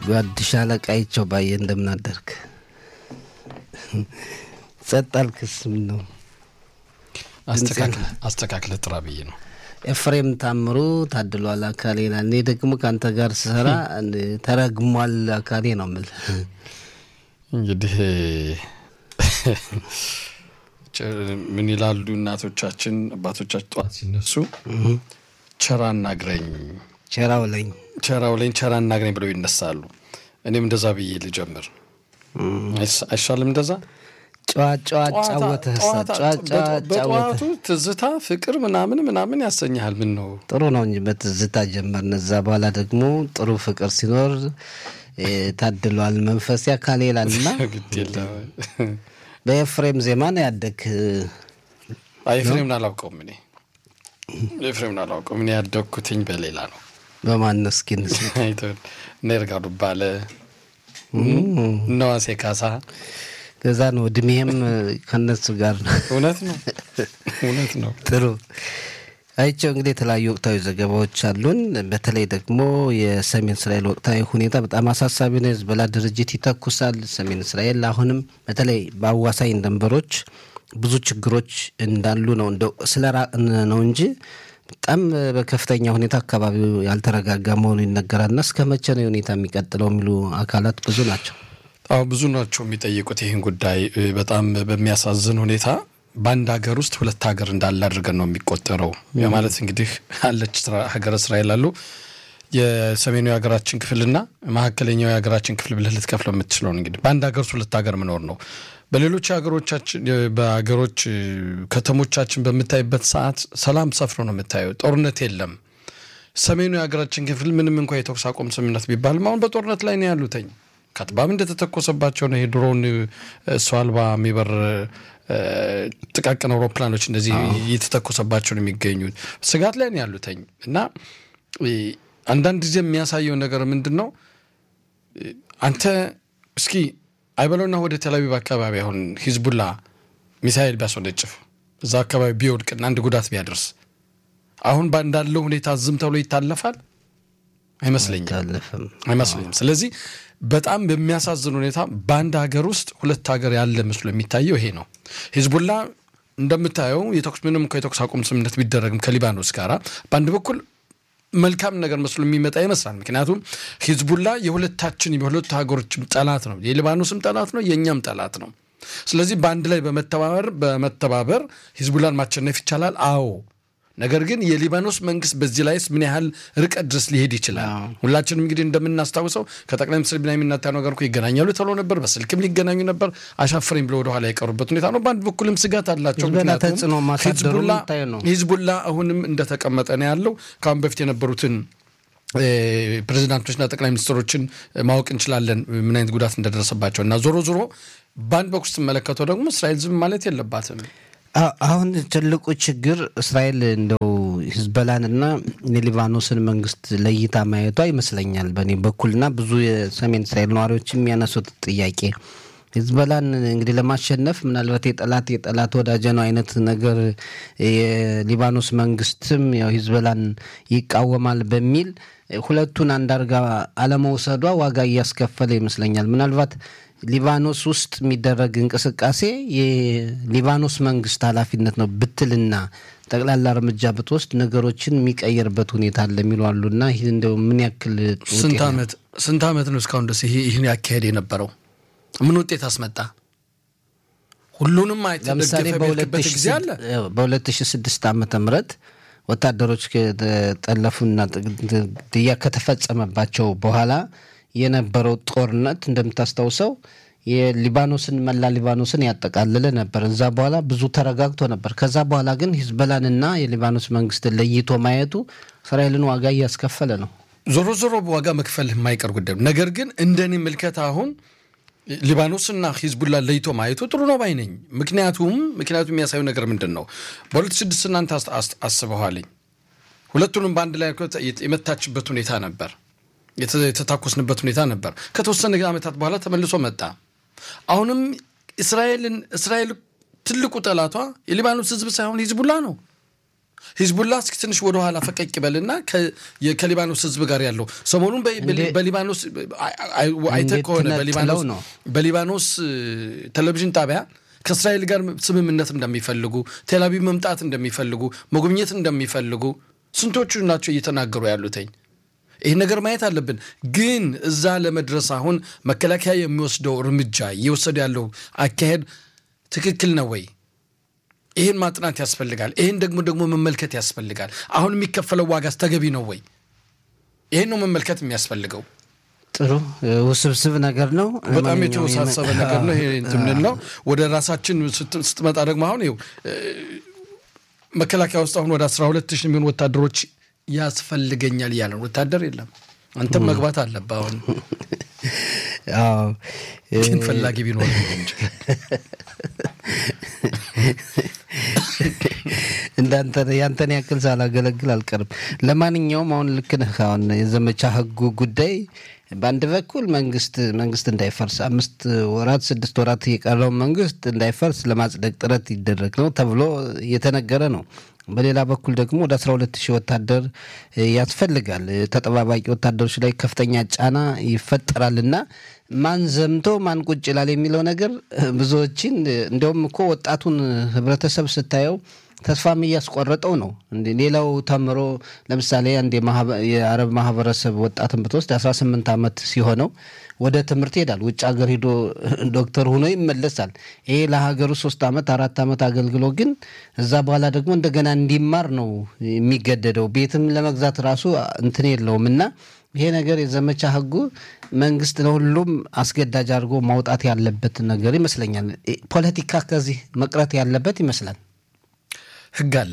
ጓድ ሻለቃ ይቸው ባየ እንደምን አደርክ? ጸጥ አልክስ? ምን ነው አስተካክለ ጥራ ብዬ ነው። ኤፍሬም ታምሩ ታድሏል አካሌ ይላል። እኔ ደግሞ ከአንተ ጋር ስሰራ ተረግሟል አካሌ ነው የምልህ። እንግዲህ ምን ይላሉ እናቶቻችን አባቶቻችን ጠዋት ሲነሱ ቸራ እናግረኝ ቸራው ለኝ ቸራው ለኝ ቸራ እናግረኝ ብለው ይነሳሉ። እኔም እንደዛ ብዬ ልጀምር አይሻልም? እንደዛ ጨዋ ጨዋ ጫወተህ በጠዋቱ ትዝታ ፍቅር ምናምን ምናምን ያሰኝሃል። ምን ነው ጥሩ ነው እንጂ በትዝታ ጀመርን። እዛ በኋላ ደግሞ ጥሩ ፍቅር ሲኖር ታድሏል መንፈስ ያካል ይላል እና ግድ የለም በኤፍሬም ዜማ ነው ያደግ። ኤፍሬምን አላውቀውም እኔ ኤፍሬምን አላውቀውም እኔ ያደግኩትኝ በሌላ ነው። በማነው እስኪ እነ ይርጋዱ ባለ እነ ዋሴ ካሳ ከዛ ነው እድሜህም ከነሱ ጋር ነው። እውነት ነው እውነት ነው። ጥሩ አይቸው እንግዲህ የተለያዩ ወቅታዊ ዘገባዎች አሉን። በተለይ ደግሞ የሰሜን እስራኤል ወቅታዊ ሁኔታ በጣም አሳሳቢ ነው። የህዝቦላ ድርጅት ይተኩሳል። ሰሜን እስራኤል አሁንም በተለይ በአዋሳኝ ድንበሮች ብዙ ችግሮች እንዳሉ ነው እንደው ስለ ራቅን ነው እንጂ በጣም በከፍተኛ ሁኔታ አካባቢው ያልተረጋጋ መሆኑ ይነገራልና እስከ መቼ ነው ሁኔታ የሚቀጥለው የሚሉ አካላት ብዙ ናቸው። አዎ ብዙ ናቸው የሚጠይቁት ይህን ጉዳይ በጣም በሚያሳዝን ሁኔታ በአንድ ሀገር ውስጥ ሁለት ሀገር እንዳለ አድርገን ነው የሚቆጠረው። ማለት እንግዲህ አለች ሀገረ እስራኤል አሉ የሰሜኑ የሀገራችን ክፍልና መካከለኛው የሀገራችን ክፍል ብለህ ልትከፍለው የምትችለው እንግዲህ በአንድ ሀገር ውስጥ ሁለት ሀገር መኖር ነው። በሌሎች ሀገሮቻችን በሀገሮች ከተሞቻችን በምታይበት ሰዓት ሰላም ሰፍሮ ነው የምታየው። ጦርነት የለም። ሰሜኑ የሀገራችን ክፍል ምንም እንኳ የተኩስ አቁም ስምምነት ቢባልም አሁን በጦርነት ላይ ነው ያሉተኝ ከትባም እንደተተኮሰባቸው ነው የድሮን ሰው አልባ የሚበር ጥቃቅን አውሮፕላኖች እንደዚህ እየተተኮሰባቸው ነው የሚገኙት። ስጋት ላይ ነው ያሉተኝ እና አንዳንድ ጊዜ የሚያሳየው ነገር ምንድን ነው? አንተ እስኪ አይበለውና ወደ ቴልአቪቭ አካባቢ አሁን ሂዝቡላ ሚሳይል ቢያስወነጭፍ እዛ አካባቢ ቢወድቅና አንድ ጉዳት ቢያደርስ አሁን እንዳለው ሁኔታ ዝም ተብሎ ይታለፋል? አይመስለኝም አይመስለኝም። ስለዚህ በጣም በሚያሳዝን ሁኔታ በአንድ ሀገር ውስጥ ሁለት ሀገር ያለ መስሎ የሚታየው ይሄ ነው። ሂዝቡላ እንደምታየው የተኩስ ምንም እንኳ የተኩስ አቁም ስምምነት ቢደረግም ከሊባኖስ ጋር በአንድ በኩል መልካም ነገር መስሎ የሚመጣ ይመስላል። ምክንያቱም ሂዝቡላ የሁለታችን የሁለቱ ሀገሮችም ጠላት ነው። የሊባኖስም ጠላት ነው፣ የእኛም ጠላት ነው። ስለዚህ በአንድ ላይ በመተባበር በመተባበር ሂዝቡላን ማሸነፍ ይቻላል። አዎ ነገር ግን የሊባኖስ መንግስት በዚህ ላይስ ምን ያህል ርቀት ድረስ ሊሄድ ይችላል? ሁላችንም እንግዲህ እንደምናስታውሰው ከጠቅላይ ሚኒስትር ቢንያሚን ኔታንያሁ ጋር እኮ ይገናኛሉ ተብሎ ነበር። በስልክም ሊገናኙ ነበር። አሻፈረኝ ብሎ ወደኋላ የቀሩበት ሁኔታ ነው። በአንድ በኩልም ስጋት አላቸው። ሂዝቡላ አሁንም እንደተቀመጠ ነው ያለው። ከአሁን በፊት የነበሩትን ፕሬዚዳንቶችና ጠቅላይ ሚኒስትሮችን ማወቅ እንችላለን ምን አይነት ጉዳት እንደደረሰባቸው እና ዞሮ ዞሮ በአንድ በኩል ስትመለከተው ደግሞ እስራኤል ዝም ማለት የለባትም። አሁን ትልቁ ችግር እስራኤል እንደው ሂዝበላንና የሊባኖስን መንግስት ለይታ ማየቷ ይመስለኛል በእኔ በኩልና ብዙ የሰሜን እስራኤል ነዋሪዎች የሚያነሱት ጥያቄ ሂዝበላን እንግዲህ ለማሸነፍ ምናልባት የጠላት የጠላት ወዳጀ ነው አይነት ነገር የሊባኖስ መንግስትም ያው ሂዝበላን ይቃወማል በሚል ሁለቱን አንድ አርጋ አለመውሰዷ ዋጋ እያስከፈለ ይመስለኛል። ምናልባት ሊባኖስ ውስጥ የሚደረግ እንቅስቃሴ የሊባኖስ መንግስት ኃላፊነት ነው ብትልና ጠቅላላ እርምጃ ብትወስድ ነገሮችን የሚቀየርበት ሁኔታ አለ የሚሉ አሉና ይህ እንደው ምን ያክል ስንት ዓመት ነው እስካሁን ድረስ ይህን ያካሄድ የነበረው? ምን ውጤት አስመጣ? ሁሉንም ለምሳሌ በ2006 ዓመተ ምህረት ወታደሮች ከተጠለፉና ግድያ ከተፈጸመባቸው በኋላ የነበረው ጦርነት እንደምታስታውሰው የሊባኖስን መላ ሊባኖስን ያጠቃልለ ነበር። እዛ በኋላ ብዙ ተረጋግቶ ነበር። ከዛ በኋላ ግን ሂዝበላንና የሊባኖስ መንግስትን ለይቶ ማየቱ እስራኤልን ዋጋ እያስከፈለ ነው። ዞሮ ዞሮ ዋጋ መክፈል የማይቀር ጉዳይ ነው። ነገር ግን እንደኔ ምልከታ አሁን ሊባኖስና ሂዝቡላ ለይቶ ማየቱ ጥሩ ነው ባይ ነኝ። ምክንያቱም ምክንያቱም የሚያሳዩ ነገር ምንድን ነው? በሁለት ስድስት እናንተ አስበኋልኝ ሁለቱንም በአንድ ላይ የመታችበት ሁኔታ ነበር የተታኮስንበት ሁኔታ ነበር። ከተወሰነ ዓመታት በኋላ ተመልሶ መጣ። አሁንም እስራኤልን እስራኤል ትልቁ ጠላቷ የሊባኖስ ህዝብ ሳይሆን ሂዝቡላ ነው። ሂዝቡላ እስኪ ትንሽ ወደኋላ ፈቀቅ ይበልና ከሊባኖስ ህዝብ ጋር ያለው ሰሞኑን በሊባኖስ አይተህ ከሆነ በሊባኖስ ቴሌቪዥን ጣቢያ ከእስራኤል ጋር ስምምነት እንደሚፈልጉ ቴልአቪቭ መምጣት እንደሚፈልጉ መጎብኘት እንደሚፈልጉ ስንቶቹ ናቸው እየተናገሩ ያሉትኝ። ይህን ነገር ማየት አለብን። ግን እዛ ለመድረስ አሁን መከላከያ የሚወስደው እርምጃ እየወሰደ ያለው አካሄድ ትክክል ነው ወይ? ይህን ማጥናት ያስፈልጋል። ይህን ደግሞ ደግሞ መመልከት ያስፈልጋል። አሁን የሚከፈለው ዋጋስ ተገቢ ነው ወይ? ይህን ነው መመልከት የሚያስፈልገው። ጥሩ ውስብስብ ነገር ነው። በጣም የተወሳሰበ ነገር ነው። ይሄ እንትን ነው። ወደ ራሳችን ስትመጣ ደግሞ አሁን ይኸው መከላከያ ውስጥ አሁን ወደ አስራ ሁለት ሺህ የሚሆኑ ወታደሮች ያስፈልገኛል እያለ ወታደር የለም። አንተም መግባት አለብህ። አሁን ግን ፈላጊ ቢኖር እንጂ እንዳንተ ያንተን ያክል ሳላገለግል አልቀርም። ለማንኛውም አሁን ልክ ነህ። አሁን የዘመቻ ህጉ ጉዳይ በአንድ በኩል መንግስት መንግስት እንዳይፈርስ አምስት ወራት ስድስት ወራት የቀረው መንግስት እንዳይፈርስ ለማጽደቅ ጥረት ይደረግ ነው ተብሎ እየተነገረ ነው። በሌላ በኩል ደግሞ ወደ 12 ሺህ ወታደር ያስፈልጋል። ተጠባባቂ ወታደሮች ላይ ከፍተኛ ጫና ይፈጠራልና ማን ዘምቶ ማን ቁጭ ይላል የሚለው ነገር ብዙዎችን እንዲያውም እኮ ወጣቱን ህብረተሰብ ስታየው ተስፋም እያስቆረጠው ነው። እንደ ሌላው ተምሮ ለምሳሌ አንድ የአረብ ማህበረሰብ ወጣትን ብትወስድ 18 ዓመት ሲሆነው ወደ ትምህርት ይሄዳል። ውጭ ሀገር ሂዶ ዶክተር ሆኖ ይመለሳል። ይሄ ለሀገሩ ሶስት ዓመት አራት ዓመት አገልግሎ ግን እዛ በኋላ ደግሞ እንደገና እንዲማር ነው የሚገደደው። ቤትም ለመግዛት ራሱ እንትን የለውም እና ይሄ ነገር የዘመቻ ህጉ መንግስት ለሁሉም አስገዳጅ አድርጎ ማውጣት ያለበት ነገር ይመስለኛል። ፖለቲካ ከዚህ መቅረት ያለበት ይመስላል። ህግ አለ።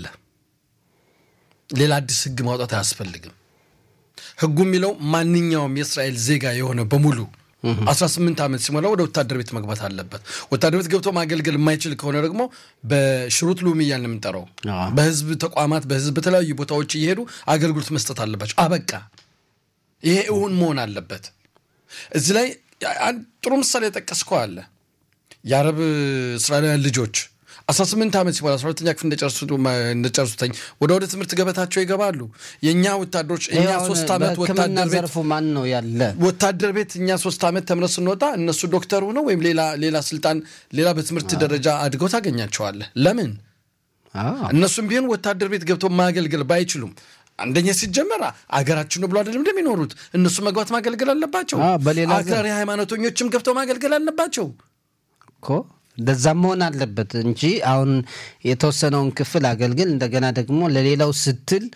ሌላ አዲስ ህግ ማውጣት አያስፈልግም። ህጉ የሚለው ማንኛውም የእስራኤል ዜጋ የሆነ በሙሉ 18 ዓመት ሲሞላ ወደ ወታደር ቤት መግባት አለበት። ወታደር ቤት ገብቶ ማገልገል የማይችል ከሆነ ደግሞ በሽሩት ሉሚ እያልን የምንጠራው በህዝብ ተቋማት፣ በህዝብ በተለያዩ ቦታዎች እየሄዱ አገልግሎት መስጠት አለባቸው። አበቃ። ይሄ እውን መሆን አለበት። እዚህ ላይ አንድ ጥሩ ምሳሌ የጠቀስከው አለ። የአረብ እስራኤላውያን ልጆች 18 ዓመት ሲሞላ 12ኛ ክፍል እንደጨርሱተኝ ወደ ወደ ትምህርት ገበታቸው ይገባሉ። የእኛ ወታደሮች እኛ ሶስት ዓመት ወታደር ቤት ዘርፉ ማን ነው ያለ ወታደር ቤት እኛ ሶስት ዓመት ተምረን ስንወጣ እነሱ ዶክተር ሆነው ወይም ሌላ ሌላ ስልጣን ሌላ በትምህርት ደረጃ አድገው ታገኛቸዋለህ። ለምን እነሱም ቢሆን ወታደር ቤት ገብተው ማገልገል ባይችሉም አንደኛ ሲጀመር አገራችን ነው ብሎ አይደለም እንደሚኖሩት እነሱ መግባት ማገልገል አለባቸው። አክራሪ ሃይማኖተኞችም ገብተው ማገልገል አለባቸው እኮ እንደዛም መሆን አለበት እንጂ አሁን የተወሰነውን ክፍል አገልግል እንደገና ደግሞ ለሌላው ስትል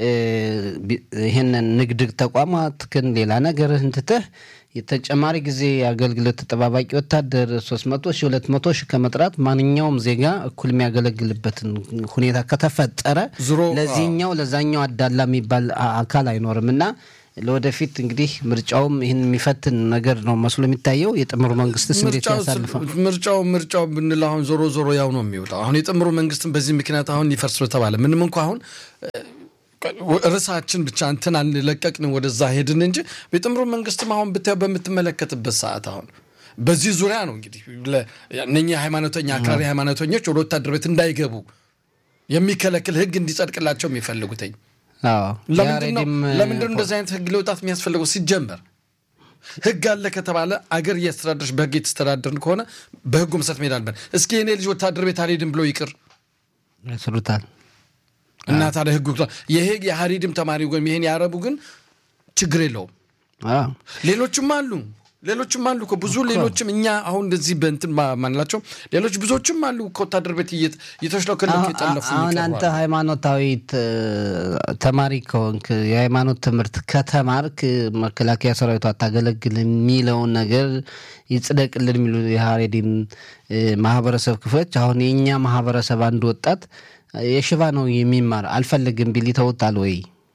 ይህንን ንግድ ተቋማትክን ሌላ ነገር እንትተህ የተጨማሪ ጊዜ አገልግሎት ተጠባባቂ ወታደር 300 ሺህ 200 ሺህ ከመጥራት ማንኛውም ዜጋ እኩል የሚያገለግልበትን ሁኔታ ከተፈጠረ ለዚህኛው ለዛኛው አዳላ የሚባል አካል አይኖርም እና ለወደፊት እንግዲህ ምርጫውም ይህን የሚፈትን ነገር ነው መስሎ የሚታየው። የጥምሩ መንግስትስ እንዴት ያሳልፋል? ምርጫው ምርጫው ብንል አሁን ዞሮ ዞሮ ያው ነው የሚወጣው። አሁን የጥምሩ መንግስትን በዚህ ምክንያት አሁን ሊፈርስ ተባለ። ምንም እንኳ አሁን ርዕሳችን ብቻ እንትን አንለቀቅን ወደዛ ሄድን እንጂ የጥምሩ መንግስትም አሁን ብታየው በምትመለከትበት ሰዓት አሁን በዚህ ዙሪያ ነው እንግዲህ እነኚህ ሃይማኖተኛ አክራሪ ሃይማኖተኞች ወደ ወታደር ቤት እንዳይገቡ የሚከለክል ህግ እንዲጸድቅላቸው የሚፈልጉትኝ ለምንድነው እንደዚህ አይነት ህግ ለውጣት የሚያስፈልገው? ሲጀመር ህግ አለ ከተባለ አገር እያስተዳደረች በህግ የተስተዳደርን ከሆነ በህጉ መሰረት መሄድ አለብን። እስኪ የኔ ልጅ ወታደር ቤት አልሄድም ብሎ ይቅር ያስሩታል እና ታዲያ ህጉ ይሄ የሀሪድም ተማሪ ወይም ይሄን ያረቡ ግን ችግር የለውም። ሌሎችም አሉ ሌሎችም አሉ እኮ ብዙ ሌሎችም እኛ አሁን እንደዚህ በእንትን ማንላቸው ሌሎች ብዙዎችም አሉ ከወታደር ቤት እየተሽለከለኩ የጠለፉ አሁን አንተ ሃይማኖታዊ ተማሪ ከሆንክ የሃይማኖት ትምህርት ከተማርክ መከላከያ ሰራዊቱ አታገለግል የሚለውን ነገር ይጽደቅልን የሚሉ የሀሬዲን ማህበረሰብ ክፍሎች አሁን የእኛ ማህበረሰብ አንድ ወጣት የሽባ ነው የሚማር አልፈልግም ቢል ይተውታል ወይ?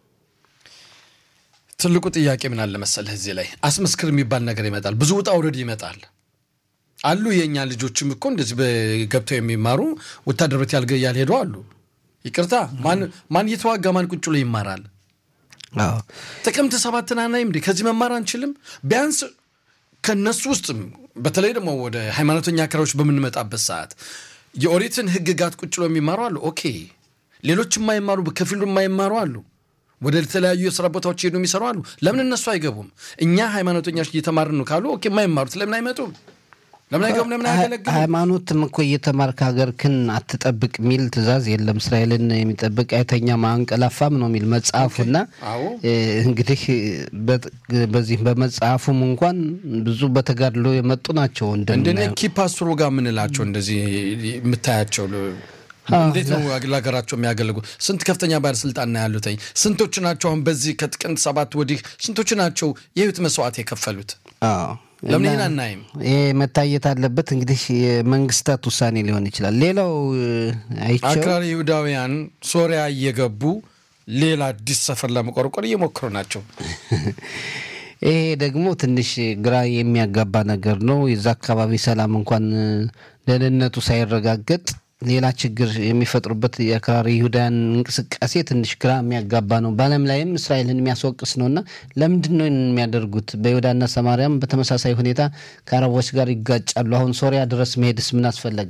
ትልቁ ጥያቄ ምን አለ መሰለህ፣ እዚህ ላይ አስመስክር የሚባል ነገር ይመጣል። ብዙ ውጣ ውረድ ይመጣል። አሉ የእኛ ልጆችም እኮ እንደዚህ ገብተው የሚማሩ ወታደር ቤት ያልሄዱ አሉ። ይቅርታ ማን እየተዋጋ ማን ቁጭ ብሎ ይማራል? ጥቅምት ሰባትን አናይም እንዴ? ከዚህ መማር አንችልም? ቢያንስ ከነሱ ውስጥም በተለይ ደግሞ ወደ ሃይማኖተኛ አክራሪዎች በምንመጣበት ሰዓት የኦሪትን ሕግጋት ቁጭ ብሎ የሚማሩ አሉ። ኦኬ ሌሎች የማይማሩ ከፊሉ የማይማሩ አሉ። ወደ ተለያዩ የስራ ቦታዎች ሄዱ የሚሰሩ አሉ። ለምን እነሱ አይገቡም? እኛ ሃይማኖተኞች እየተማርን ነው ካሉ ኦኬ፣ የማይማሩት ለምን አይመጡም? ለምን አይገቡም? ለምን አያገለግሉም? ሃይማኖትም እኮ እየተማርክ ሀገር ክን አትጠብቅ የሚል ትእዛዝ የለም። እስራኤልን የሚጠብቅ አይተኛም አንቀላፋም ነው የሚል መጽሐፉና አዎ እንግዲህ በዚህ በመጽሐፉም እንኳን ብዙ በተጋድሎ የመጡ ናቸው። እንደኔ እንደምናየው ኪፓስትሮ ጋር የምንላቸው እንደዚህ የምታያቸው እንዴት ነው ለሀገራቸው የሚያገለጉ? ስንት ከፍተኛ ባለስልጣን ነው ያሉትኝ? ስንቶች ናቸው አሁን በዚህ ከጥቅምት ሰባት ወዲህ ስንቶች ናቸው የህይወት መስዋዕት የከፈሉት? አዎ ለምን እና ይህን አናይም? ይሄ መታየት አለበት። እንግዲህ የመንግስታት ውሳኔ ሊሆን ይችላል። ሌላው አይቸው አክራሪ ይሁዳውያን ሶሪያ እየገቡ ሌላ አዲስ ሰፈር ለመቆርቆር እየሞከሩ ናቸው። ይሄ ደግሞ ትንሽ ግራ የሚያጋባ ነገር ነው። የዛ አካባቢ ሰላም እንኳን ደህንነቱ ሳይረጋገጥ ሌላ ችግር የሚፈጥሩበት የአክራሪ ይሁዳውያን እንቅስቃሴ ትንሽ ግራ የሚያጋባ ነው። በዓለም ላይም እስራኤልን የሚያስወቅስ ነው እና ለምንድን ነው ይህንን የሚያደርጉት? በይሁዳና ሰማርያም በተመሳሳይ ሁኔታ ከአረቦች ጋር ይጋጫሉ። አሁን ሶሪያ ድረስ መሄድስ ምን አስፈለገ?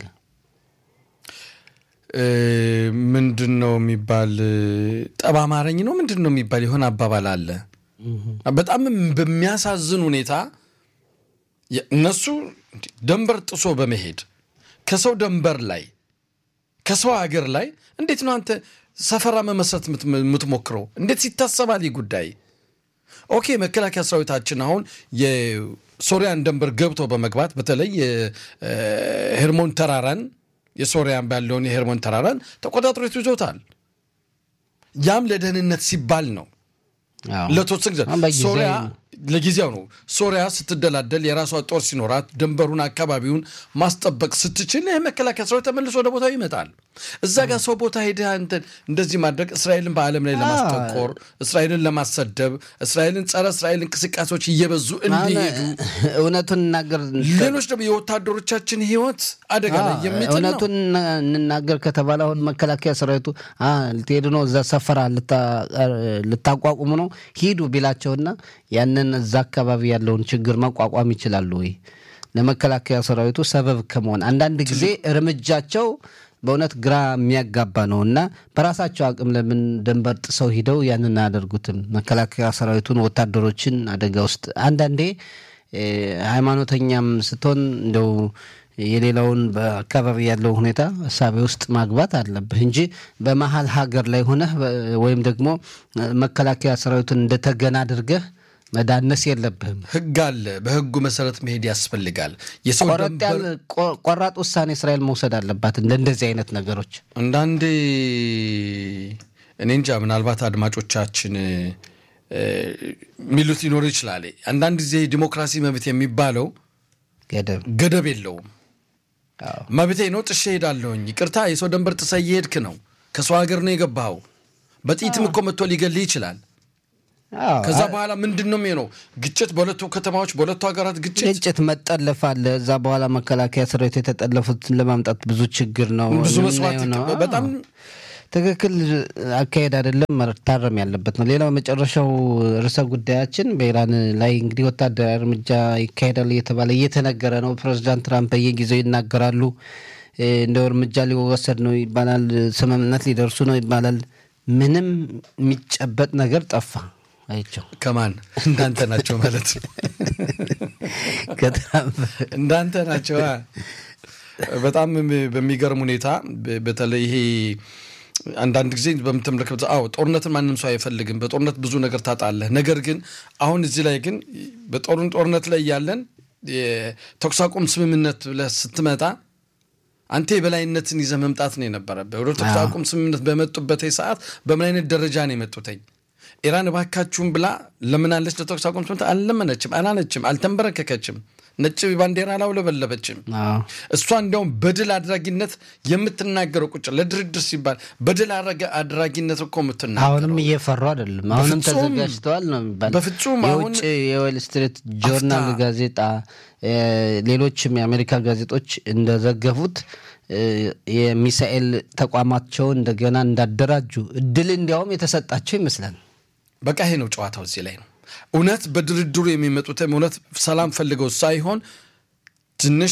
ምንድን ነው የሚባል ጠብ አማረኝ ነው ምንድን ነው የሚባል የሆነ አባባል አለ። በጣም በሚያሳዝን ሁኔታ እነሱ ደንበር ጥሶ በመሄድ ከሰው ደንበር ላይ ከሰው ሀገር ላይ እንዴት ነው አንተ ሰፈራ መመስረት የምትሞክረው? እንዴት ይታሰባል ይህ ጉዳይ? ኦኬ መከላከያ ሰራዊታችን አሁን የሶሪያን ደንበር ገብቶ በመግባት በተለይ የሄርሞን ተራራን የሶሪያን ባለውን የሄርሞን ተራራን ተቆጣጥሮት ይዞታል። ያም ለደህንነት ሲባል ነው። አዎ። ለተወሰነ ጊዜ አሁን በጊዜያዊ ሶሪያ ነው። ለጊዜው ነው። ሶሪያ ስትደላደል የራሷ ጦር ሲኖራት ድንበሩን አካባቢውን ማስጠበቅ ስትችል ይህ መከላከያ ሰራዊት ተመልሶ ወደ ቦታው ይመጣል። እዛ ጋር ሰው ቦታ ሄደህ አንተን እንደዚህ ማድረግ እስራኤልን በዓለም ላይ ለማስጠቆር፣ እስራኤልን ለማሰደብ፣ እስራኤልን ጸረ እስራኤል እንቅስቃሴዎች እየበዙ እንዲሄዱ እውነቱን እናገር ሌሎች ደግሞ የወታደሮቻችን ሕይወት አደጋ ላይ የሚጥል ነው። እውነቱን እንናገር ከተባለ አሁን መከላከያ ሰራዊቱ አ ልትሄዱ ነው እዛ ሰፈራ ልታ- ልታቋቁሙ ነው ሂዱ ቢላቸውና ያንን እዛ አካባቢ ያለውን ችግር መቋቋም ይችላሉ ወይ? ለመከላከያ ሰራዊቱ ሰበብ ከመሆን አንዳንድ ጊዜ እርምጃቸው በእውነት ግራ የሚያጋባ ነው እና በራሳቸው አቅም ለምን ደንበር ጥሰው ሂደው ያንን አያደርጉትም? መከላከያ ሰራዊቱን ወታደሮችን አደጋ ውስጥ አንዳንዴ እ፣ ሃይማኖተኛም ስትሆን እንደው የሌላውን በአካባቢ ያለው ሁኔታ እሳቤ ውስጥ ማግባት አለብህ እንጂ በመሀል ሀገር ላይ ሆነህ በ- ወይም ደግሞ እ፣ መከላከያ ሰራዊቱን እንደተገና አድርገህ መዳነስ የለብህም። ሕግ አለ። በሕጉ መሰረት መሄድ ያስፈልጋል። የሰው ቆረጥ ድንበር ያለ ቆ- ቆራጥ ውሳኔ እስራኤል መውሰድ አለባት እንደ እንደዚህ አይነት ነገሮች። አንዳንዴ እኔ እንጃ ምናልባት አድማጮቻችን እ፣ የሚሉት ሊኖር ይችላል። አንዳንድ ጊዜ ዲሞክራሲ መብት የሚባለው ገደብ ገደብ የለውም። አዎ። መብቴ ነው፣ ጥሼ ሄዳለሁኝ። ይቅርታ፣ የሰው ደንበር ጥሰህ እየሄድክ ነው። ከሰው ሀገር ነው የገባኸው። በጥይትም እኮ መጥቶ ሊገልህ ይችላል። አዎ። ከዛ በኋላ ምንድን ነው የሚሆነው? ግጭት በሁለቱ ከተማዎች በሁለቱ ሀገራት ግጭት ግጭት መጠለፍ አለ። እዛ በኋላ መከላከያ ሰራዊት የተጠለፉትን ለማምጣት ብዙ ችግር ነው ብዙ የምናየው መስዋዕት ነው። ይከ- በጣም ትክክል አካሄድ አይደለም፣ መታረም ያለበት ነው። ሌላው የመጨረሻው ርዕሰ ጉዳያችን በኢራን ላይ እንግዲህ ወታደራዊ እርምጃ ይካሄዳል እየተባለ እየተነገረ ነው። ፕሬዚዳንት ትራምፕ በየጊዜው ይናገራሉ። እ፣ እንደው እርምጃ ሊወሰድ ነው ይባላል፣ ስምምነት ሊደርሱ ነው ይባላል። ምንም የሚጨበጥ ነገር ጠፋ። አይቸው ከማን እንዳንተ ናቸው ማለት ነው። ከትራምፕ እንዳንተ ናቸው። አ። በጣም በሚገርም ሁኔታ በ- በተለይ ይሄ አንዳንድ ጊዜ በምትመለከት አዎ ጦርነትን ማንም ሰው አይፈልግም። በጦርነት ብዙ ነገር ታጣለህ። ነገር ግን አሁን እዚህ ላይ ግን በጦርን ጦርነት ላይ ያለን የተኩስ አቁም ስምምነት ብለህ ስትመጣ አንተ የበላይነትን ይዘህ መምጣት ነው የነበረብህ። ወደ ተኩስ አቁም ስምምነት በመጡበት ሰዓት በምን አይነት ደረጃ ነው የመጡትኝ? ኢራን እባካችሁም ብላ ለምናለች? ለተኩስ አቁም ስምምነት አልለመነችም፣ አላለችም፣ አልተንበረከከችም፣ ነጭ ባንዲራ አላውለበለበችም። አዎ። እሷ እንዲያውም በድል አድራጊነት የምትናገረው ቁጭ ለድርድር ሲባል በድል አድራጊ- አድራጊነት እኮ የምትናገረው አሁንም እየፈሩ አይደለም። አሁንም በፍጹም ተዘጋጅተዋል ነው የሚባል። በፍጹም አሁን የውጭ የዌል ስትሪት ጆርናል አፍታ። ጋዜጣ እ፣ ሌሎችም የአሜሪካ ጋዜጦች እንደዘገቡት እ፣ የሚሳኤል ተቋማቸውን እንደገና እንዳደራጁ እድል እንዲያውም የተሰጣቸው ይመስላል። በቃ ይሄ ነው ጨዋታው እዚህ ላይ ነው። እውነት በድርድሩ የሚመጡትም እውነት ሰላም ፈልገው ሳይሆን ትንሽ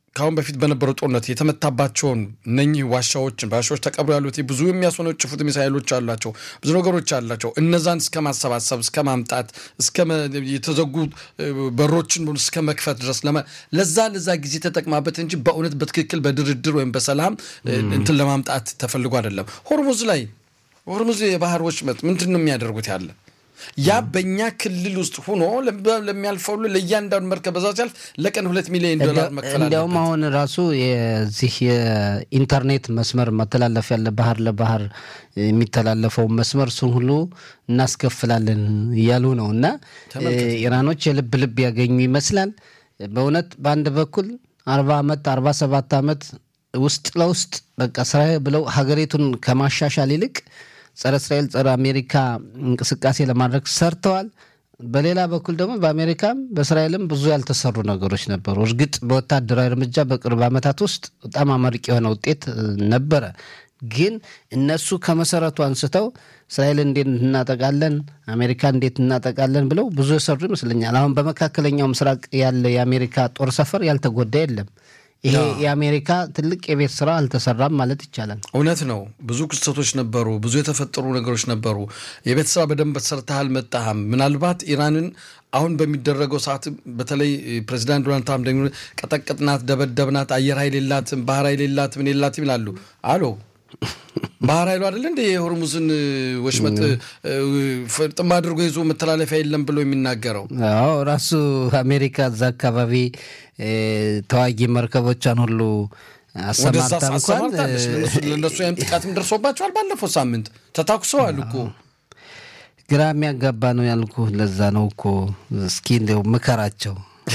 ከአሁን በፊት በነበረው ጦርነት የተመታባቸውን እነኚህ ዋሻዎችን በዋሻዎች ተቀብሮ ያሉት ብዙ የሚያስወነጭፉት ሚሳይሎች አሏቸው፣ ብዙ ነገሮች አላቸው። እነዛን እስከ ማሰባሰብ እስከ ማምጣት እስከ የተዘጉ በሮችን እስከ መክፈት ድረስ ለዛ ለዛ ጊዜ ተጠቅማበት እንጂ በእውነት በትክክል በድርድር ወይም በሰላም እንትን ለማምጣት ተፈልጎ አይደለም። ሆርሙዝ ላይ ሆርሙዝ የባህር ወሽመጥ ምንድን ነው የሚያደርጉት ያለ ያ በእኛ ክልል ውስጥ ሆኖ ለሚያልፈው ለእያንዳንዱ መርከብ በዛ ሲያልፍ ለቀን ሁለት ሚሊዮን ዶላር መክፈል እንዲያውም አሁን ራሱ የዚህ የኢንተርኔት መስመር መተላለፍ ያለ ባህር ለባህር የሚተላለፈውን መስመር እሱን ሁሉ እናስከፍላለን እያሉ ነው። እና ኢራኖች የልብ ልብ ያገኙ ይመስላል። በእውነት በአንድ በኩል አርባ ዓመት አርባ ሰባት ዓመት ውስጥ ለውስጥ በቃ ስራ ብለው ሀገሪቱን ከማሻሻል ይልቅ ጸረ እስራኤል ጸረ አሜሪካ እንቅስቃሴ ለማድረግ ሰርተዋል። በሌላ በኩል ደግሞ በአሜሪካም በእስራኤልም ብዙ ያልተሰሩ ነገሮች ነበሩ። እርግጥ በወታደራዊ እርምጃ በቅርብ ዓመታት ውስጥ በጣም አመርቂ የሆነ ውጤት ነበረ። ግን እነሱ ከመሰረቱ አንስተው እስራኤል እንዴት እናጠቃለን፣ አሜሪካ እንዴት እናጠቃለን ብለው ብዙ የሰሩ ይመስለኛል። አሁን በመካከለኛው ምስራቅ ያለ የአሜሪካ ጦር ሰፈር ያልተጎዳ የለም። ይሄ የአሜሪካ ትልቅ የቤት ስራ አልተሰራም ማለት ይቻላል። እውነት ነው። ብዙ ክስተቶች ነበሩ፣ ብዙ የተፈጠሩ ነገሮች ነበሩ። የቤት ስራ በደንብ ሰርተሃል መጣህም። ምናልባት ኢራንን አሁን በሚደረገው ሰዓት በተለይ ፕሬዚዳንት ዶናልድ ትራምፕ ደግሞ ቀጠቀጥናት፣ ደበደብናት፣ አየር ኃይል የላትም፣ ባህር ኃይል የላትም፣ ምን የላትም ይላሉ። አሎ ባህር ኃይሉ አይደለ እንደ የሆርሙዝን ወሽመጥ ፍጥም አድርጎ ይዞ መተላለፊያ የለም ብሎ የሚናገረው? አዎ ራሱ አሜሪካ እዛ አካባቢ ተዋጊ መርከቦቿን ሁሉ አሰማርታ እንኳን ለእነሱ ያም ጥቃትም ደርሶባቸዋል። ባለፈው ሳምንት ተታኩሰዋል እኮ ግራ የሚያጋባ ነው ያልኩ። ለዛ ነው እኮ እስኪ እንደው ምከራቸው።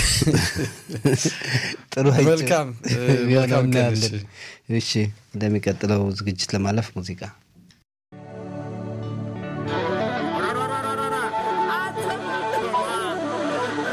ጥሩ መልካም መልካም። እሺ፣ እንደሚቀጥለው ዝግጅት ለማለፍ ሙዚቃ